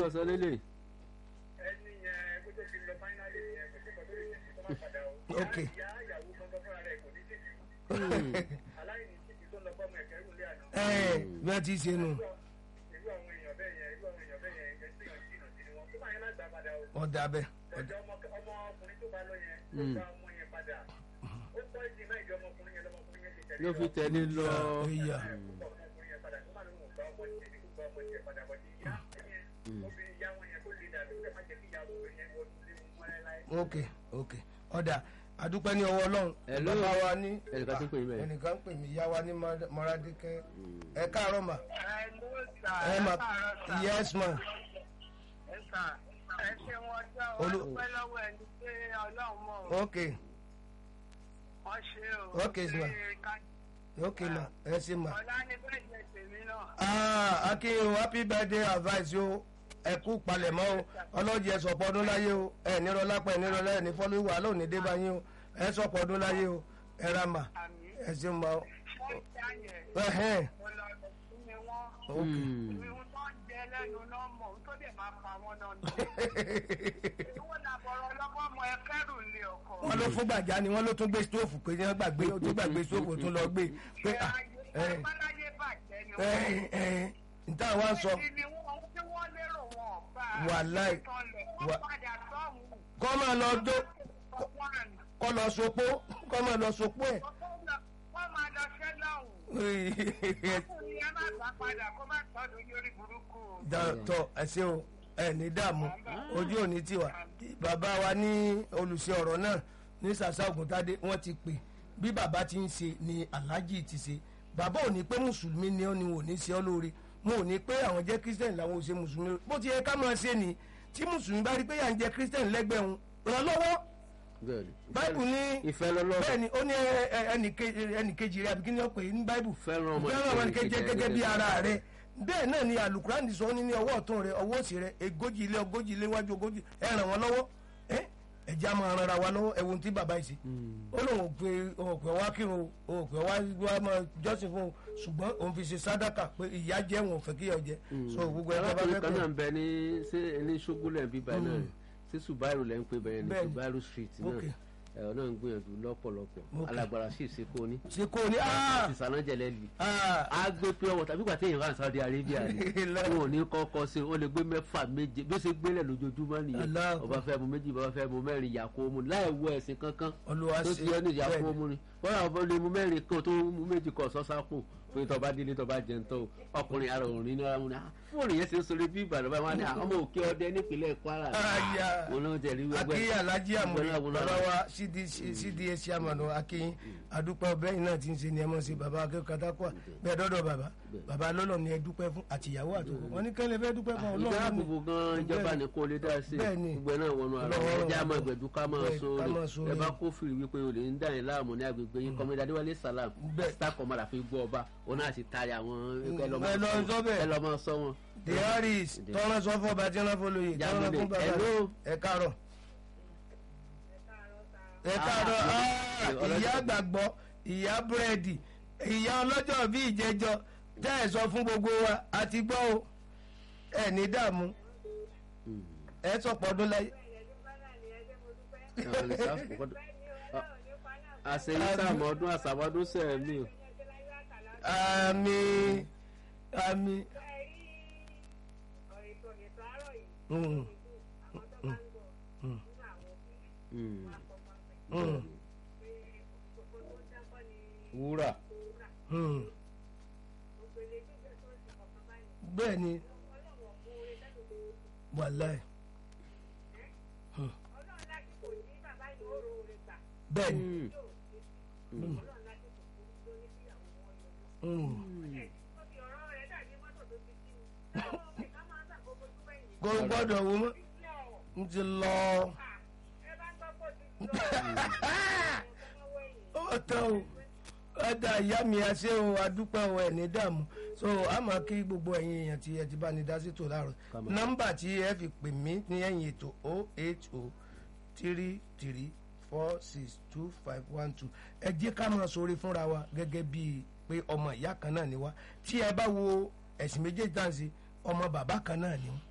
sọ lélẹ̀ ẹni yẹn kó tó fi lọ fáínálì yẹn kó tó kọ tó lè ṣe kó má padà o. Ok. ìyá ìyàwó gbọ́ngàn fúnra rẹ̀ kò ní tìjú. aláìní tìjú tó ń lọ fọ́ọ̀mù ẹ̀kẹ́ rúlé àná. ẹ bí wọ́n ti ṣe nù irú àwọn èèyàn bẹ́ẹ̀ yẹn irú àwọn èèyàn bẹ́ẹ̀ yẹn ẹ̀ tí yàn jìnnà sí ni wọn. tó máa yẹn lágbà padà o. ọ̀dà bẹ́ẹ̀ ọjọ́ ọmọ ọmọkùnrin tó bá lọ yẹn ó gba ọmọ yẹn padà. ó pọ́ ìdí náà ìjọ ọmọkùnrin yẹn lọmọkùnrin yẹn ti tẹ̀lé ló fi lọ. tẹ̀lé lọ ìyá ọmọkùnrin yẹn padà tó máa lóun gba ọmọ tiẹ̀ ní kó gba ọmọ tiẹ̀ padà wọ́n ti yá ẹ̀yẹn obìnrin ìyá wọn yẹn kó lè dàbí ó dẹ̀ má jẹ́ kí ìyá obìnrin yẹn wọ́n lé wọn mọ́lẹ́ láyé. ok ok ọ̀dà adúpẹ́ ní ọwọ́ ọlọ́run Hello. bàbá wa ní ẹnìkan tó pè mí bẹ́ẹ̀. ẹnìkan ń pè mí ìyá wa ní mọ́rádékẹ́ ẹ káàárọ̀ mà ẹ ló sà ẹ ẹ mà káàárọ̀ sà yes ma ẹ sà ẹ ṣe wọn jọ Olú- wọn pẹ́ lọ́wọ́ ẹni pé Ọlọ́run mọ̀ ọ́ ok wọ́n ṣe o Ok, sir. Ṣé ká- ok ma ẹ ṣe ma. ọ̀la ni bẹ́ẹ̀ jẹ tèmi náà ah akin happy birthday advice o ẹ kú palẹ̀mọ́ o ọlọ́jì ẹ sọ̀pọ̀ ọdún láyé o ẹ nírọ̀ lápá ẹ nírọ̀ lẹ́yìn ní fọ́lú wà lónìí dé bá yín o ẹ sọ̀pọ̀ ọdún láyé o ẹ ra mà àmì ẹ ṣe ma o. wọ́n ṣá yẹn ẹhẹ́n mo lọ rẹ̀ fún mi wọ́n ok ìwọ̀n tó ń jẹ lẹ́nu náà mọ̀ tó dẹ̀ máa pa wọn náà nù. ìwọ̀n làbọ̀rọ̀ lọ́gbọ́n mọ ẹ kẹ́rù lé ọkọ̀. wọ́n ló fún gbàjá ni wọ́n ló tún gbé stóòfù pé wọ́n gbàgbé ó tún gbàgbé stóòfù ó tún lọ gbé pé ah ẹ Báláyé bàjẹ́ ni ẹ wọ́n. ẹ níta wá sọ Èyí ni wọ́n tí wọ́n lérò wọn bá. Wàláì. Wọ́n Wà- padà sọ́hùn. kọ́ máa lọ jó Wọ́n kọ́ lọ sopó kọ́ máa lọ sopó ẹ̀. wọ́n máa lọ ṣẹ́ lọ́hùn. Ọkùnrin yẹn má gbà padà kó má tọ́jú lórí burúkú. dàtọ̀ ẹ̀sìn o ẹ̀ ní dààmú ojú òní tiwa bàbá wa ní olùṣe ọ̀rọ̀ náà ní sàṣà ògùntàdé wọ́n ti pè bí bàbá ti ń ṣe ni aláàjì ti ṣe bàbá ò ní pé mùsùlùmí ni ó ni ò ní ṣe ọ́ lóore mo ò ní pé àwọn jẹ́ kírísítẹ̀nì làwọn ò ṣe mùsùlùmí bó ti yẹ ká máa ṣe ni tí mùsùlùmí bá rí pé yà ń jẹ kírísítẹ̀nì lẹ́gbẹ̀ẹ́ òun ràn lọ́wọ́ bẹ́ẹ̀ni báìbù ní ìfẹ́ lọ́lọ́ bẹ́ẹ̀ ni ó ní ẹ- ẹ- ẹnìke- ẹnìkejì rẹ àbí kí ni ó pè é ní báìbù Fẹ́ràn ọmọ fẹ́ràn ọmọ ẹnìkejì ẹnìkejì rẹ gẹ́gẹ́ bí gẹ́gẹ́ ara rẹ bẹ́ẹ̀ náà ni alukurani sọ ní ní ọwọ́ ọ̀tún rẹ ọwọ́ òsì rẹ egójì ilé ogójì ilé wájú ogójì ẹ ràn wọ́n lọ́wọ́ ẹ ẹ̀jẹ̀ á máa ran ara wa lọ́wọ́ ẹ̀wọ̀n tí bàbá yìí ṣe ó lóun ò pé òun ò pé wá kírun o òun ò pé wá wá máa jọ́sìn fún un ṣùgbọ́n òun fi ṣe sádàkà pé ìyá jẹ́ wọn ò fẹ́ kíyà jẹ so gbogbo ẹ̀ bá arákùnrin fẹ́ kan náà pé ń bẹ ní ṣé ní ṣógúnlẹ̀ ń bí báyìí náà rẹ̀ ṣé Subaru lẹ́ ń pè bẹ́ẹ̀ ní Bẹ́ẹ̀ni. Subaru street náà Ok. ẹ̀rọ náà ń gbìyànjú lọ́pọ̀lọpọ̀ Ok. alágbára sì ṣe kó ní ṣe kó o ní ah ìsànájẹlẹ lì ah á gbé pure water bí gbàtẹ́ ìran Saudi Arabia ni wọn ò ní kọ́kọ́ sí ó lè gbé mẹ́fà méje bí ó ṣe gbélẹ̀ lójoojúmọ́ nìyẹn Allahu ọba fẹ́ mu méjì bàbá fẹ́ mu mẹ́rin yàkó mu láì wọ ẹ̀sìn kankan Olúwa tó ṣe ti yọ ní bẹ́ẹ̀ yàkó ni. mu ni wọ́n yà wọ́n lè mu mẹ́rin kan tó mu méjì kan sọ́sápò pé tọba délé tọba jẹun tó ọkùnrin ara òrìn ní ara mu ni ah, fóònù yẹn ṣe ń sọ̀rọ̀ bí Ìbàdàn báyìí wọn ni ah, ọmọ òkè ọdẹ nípínlẹ̀ Kwara Aya. wọn ló ń tẹ̀lé gbẹgbẹ́ akínyìn alhaji amori Gbọ́dọ̀ wọ́n bàbá náà. wa cda chairman akínyìn adúpẹ́ ọbẹ̀ yìí náà ti ń ṣe ni ẹ mọ̀ sí bàbá akẹ́kọ̀ọ́ katakua bẹ́ẹ̀ dọ́dọ̀ bàbá bàbá lọ́lọ́ ni ẹ dúpẹ́ fún àtìyàwó àtòkò wọn ní kẹ́lẹ́ fẹ́ dúpẹ́ fún ìjà ọlọ́run àbùbù gan ìjọba ní kó lè dá sí Bẹ́ẹ̀ ni. gbogbo ẹ̀ náà wọnú ara Ọlọ́run wọn ẹjẹ́ àmọ́ ọ̀rọ̀ ìgbẹ̀dú ká máa bẹ́ẹ̀, so ká máa rè so ẹ bá rè. kófìrí wípé olè ń dá yín láàmú ní agbègbè yín kọ́mọdé adéwálé salam Bẹ́ẹ̀. star commander fi gbọ́ ọba òun náà sì tari àwọn Mm, ẹ lọ́ ẹ lọ sọ bẹ́ẹ̀. ẹ lọ́ máa sọ wọn. the harris tọ́lá sọ fún ọba tí wọ́n fọ́ lóye tọ́lá Jábọ̀dé, fún bàbá hello. ẹ káàárọ̀ ẹ káàárọ̀ Ah, ah, ọlọ́jọ́- ìyá gbàgbọ́ ìyá búrẹ́dì ìyá ọlọ́jọ́ bí ìjẹjọ tẹ́ ẹ sọ fún gbogbo wa àti gbọ́ o ẹ ní dààmú ẹ sọ̀pọ̀ ọdún láyé. Àwọn ìsáàfù kọ́- àṣeyí sáàmù ọdún àṣàwọ́dún sẹ́ẹ̀mí o. àmì àmì. Mm, Mm. mm, wúrà mm. bẹ́ẹ̀ ni wàláì bẹ́ẹ̀ ni. Mm. Mm. kò gbọ́dọ̀ wo mọ́ n ti lọ ó tán o ọ̀dà ìyá mi àṣẹ o adúpẹ́ o ẹ̀ ní dààmú so a máa kí gbogbo ẹ̀yin èèyàn tí ẹ ti bá ní dá sí tò láàárọ̀ Kámọ̀. nọ́mbà tí ẹ fi pè mí ní ẹ̀yìn ètò o eight o three three four six two five one two ẹ jẹ́ ká máa sọ̀rọ̀ fúnra wa gẹ́gẹ́ bíi pé ọmọ ìyá kan náà ni wá tí ẹ bá wo ẹ̀sìn méjèèjì tá à ń ṣe ọmọ bàbá kan náà ni wọ́n